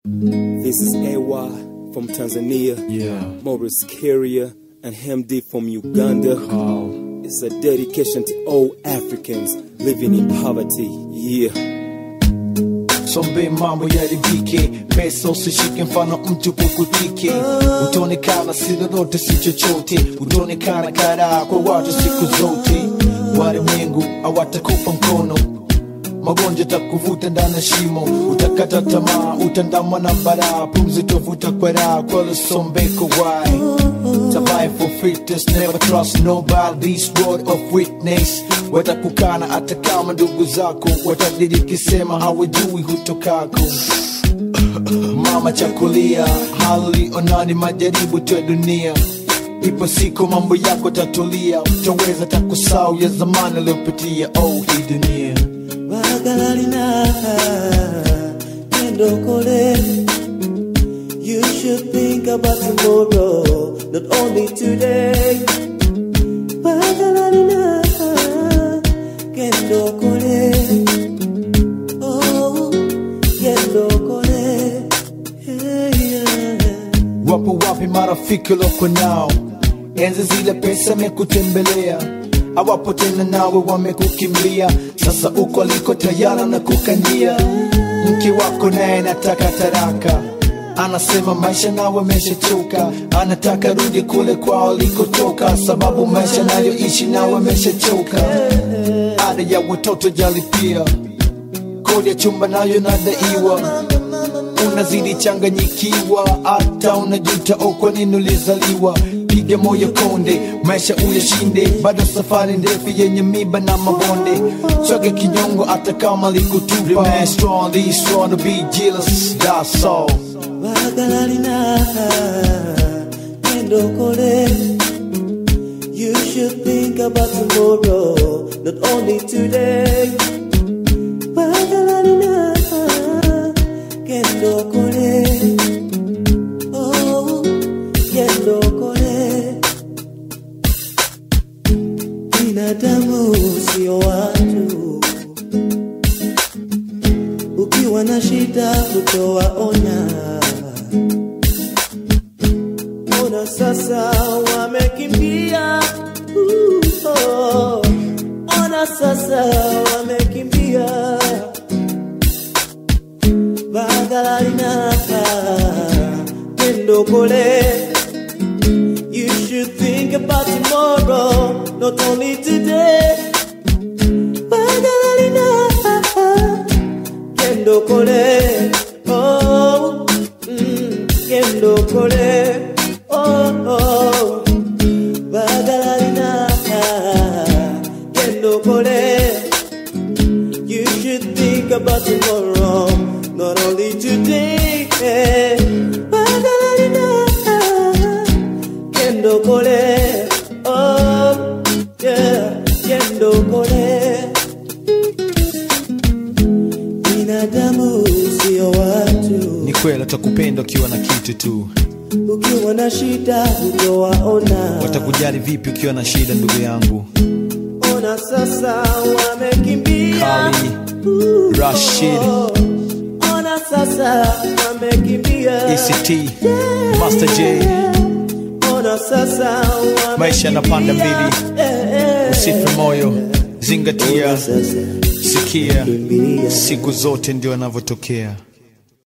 This is AY from Tanzania, Yeah. Morris Carrier, and Hemdi from Uganda. Carl. It's a dedication to all Africans living in poverty. Yeah. Sombe mambo yaribike, pesa usishike, mfano mtu kukutike. Utaonekana si lolote si chochote, utaonekana karaa kwa watu siku zote. Walimwengu hawatakupa mkono, magonjwa takuvuta ndani ya shimo, utakata tamaa, utandamwa na baraa, pumzi tovuta kwa raha, kwa lusombeko wai Survive for fitness, never trust nobody. This word of witness, watakukana hata kama ndugu zako watadiriki sema hawajui hutokako. Mama chakulia, hali onani majaribu tu ya dunia. Ipo siku mambo yako tatulia, utaweza takusau ya zamani aliyopitia. Oh, hii dunia Bagalalina Kendokole You should think about tomorrow Not only today Bagalalina Kendokole Oh Kendokole Hey yeah Wapo wapi marafiki loko nao? Enzi zile pesa mekutembelea, hawapo tena nawe wamekukimbia. Sasa uko aliko tayara na kukandia. Mke wako naye nataka taraka, anasema maisha nawe ameshachoka, anataka rudi kule kwao alikotoka, sababu maisha nayoishi nawe ameshachoka. Ada ya watoto jalipia, kodi ya chumba nayo nadaiwa unazidi changanyikiwa, hata unajuta oh, kwa nini ulizaliwa. Piga moyo konde, maisha uyashinde, bado safari ndefu yenye miba na mabonde. Chage kinyongo hata kama likutupa. Remain strong, be strong to be jealous, that's all. Bagalalina Kendokole You should think about tomorrow Not only today Bagalalina Kendokole Oh Kendokole Binadamu sio watu ukiwa na shida kutowaonya. Ona sasa wamekimbia, uh, oh. Ona sasa wamekimbia, Bagalalina Kendokole. You should think about tomorrow, not only today. Bagalalina Kendo kole, oh, mm, kendo kole, oh, oh, bagalalina, kendo kole. You should think about tomorrow, not only today. Bagalalina, kendo kole, oh, yeah, kendo kole. binadamu sio watu, Ni kweli watakupenda ukiwa na kitu tu, ukiwa na shida hutowaona. watakujali vipi ukiwa na shida, ndugu yangu. Ona sasa wamekimbia, Kali, Uh, Rashid. oh. Ona sasa wamekimbia, ECT, Master J, Ona sasa wamekimbia. Maisha yanapanda mbili. Eh, eh. usife moyo, zingatia, Ona sasa sikia, wamekimbia. siku zote ndio yanavyotokea.